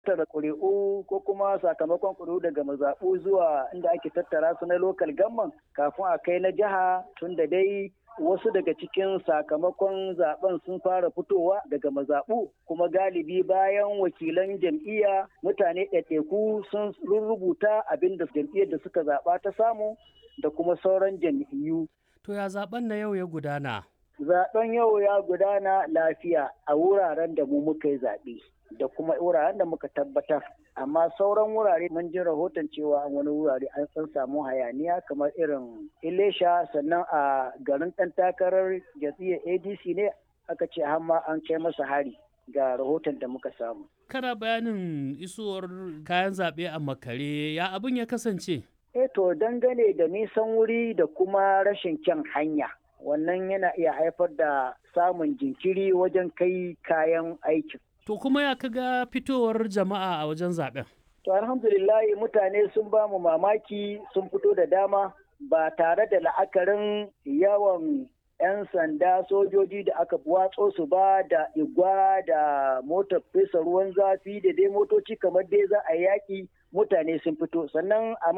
tattara ƙuri'u ko kuma sakamakon ƙuri'u daga mazaɓu zuwa inda ake tattara su na lokal gamman kafin a kai na jiha tun da dai wasu daga cikin sakamakon zaben sun fara fitowa daga mazaɓu kuma galibi bayan wakilan jam'iyya mutane ɗaiɗaiku sun rubuta abin da jam'iyyar da suka zaɓa ta samu da kuma sauran jam'iyyu. To ya zaben na yau ya gudana? Zaben yau ya gudana lafiya a wuraren da mu muka yi zaɓe. da kuma wuraren da muka tabbatar amma sauran wurare mun ji rahoton cewa wani wurare an san samu hayaniya kamar irin ilesha sannan a garin ɗan takarar jam'iyyar adc ne aka ce hamma an kai masa hari ga rahoton da muka samu kana bayanin isowar kayan zaɓe a makare ya abin ya kasance eh to dangane da nisan wuri da kuma rashin kyan hanya wannan yana iya haifar da samun jinkiri wajen kai kayan aikin To kuma ya kaga fitowar jama'a a wajen zaben? To alhamdulillah mutane sun ba mu mamaki sun fito da dama ba tare da la'akarin yawan 'yan sanda sojoji da aka watso su ba da igwa da motar fesa ruwan zafi da dai motoci kamar dai za a yaƙi mutane sun fito sannan a